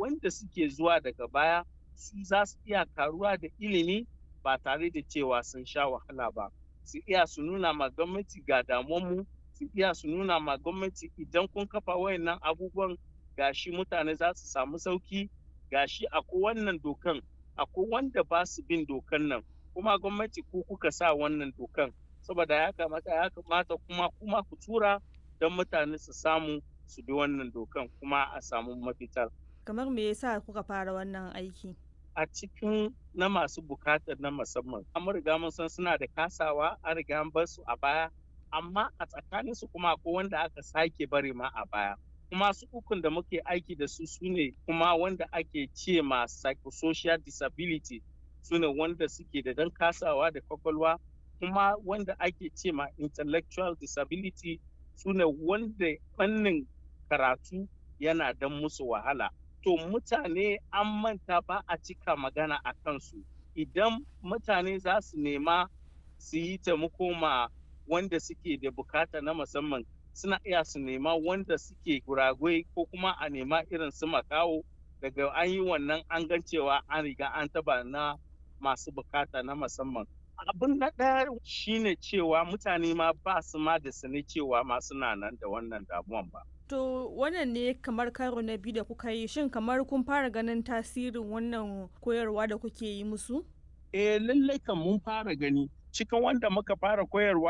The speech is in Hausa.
wanda suke zuwa daga baya su za su iya karuwa da ilimi ba tare da cewa sun sha wahala ba su iya su nuna ma gwamnati ga damuwanmu su iya su nuna ma gwamnati idan kun kafa wayannan abubuwan gashi mutane za su samu sauki gashi akwai wannan dokan akwai wanda ba su bin dokan nan kuma gwamnati ku kuka sa wannan dokan saboda ya kamata ya kamata kuma kuma ku tura don mutane su samu su bi wannan dokan kuma a samu mafitar kamar me yasa kuka fara wannan aiki a cikin na masu bukatar na musamman an riga mun san suna da kasawa an riga an bar su a baya amma a tsakanin su kuma akwai wanda aka sake bari ma a baya kuma su ukun da muke aiki da su sune kuma wanda ake ce ma psychosocial disability sune wanda suke da dan kasawa da kwakwalwa kuma wanda ake ce ma intellectual disability sune wanda fannin karatu yana dan musu wahala to mutane an manta ba a cika magana a kansu idan mutane za su nema su yi taimako ma wanda suke da bukata na musamman suna iya su nema wanda suke guragwai ko kuma a nema irin su makawo daga an yi wannan an gan cewa an riga an taba na masu bukata na musamman abin na ɗaya shine cewa mutane ma ba su ma da sani cewa ma suna nan da wannan damuwan ba To wannan ne kamar karo na biyu da kuka yi shin kamar kun fara ganin tasirin wannan koyarwa da kuke yi musu? Eh lallai kan mun fara gani cikin wanda muka fara koyarwa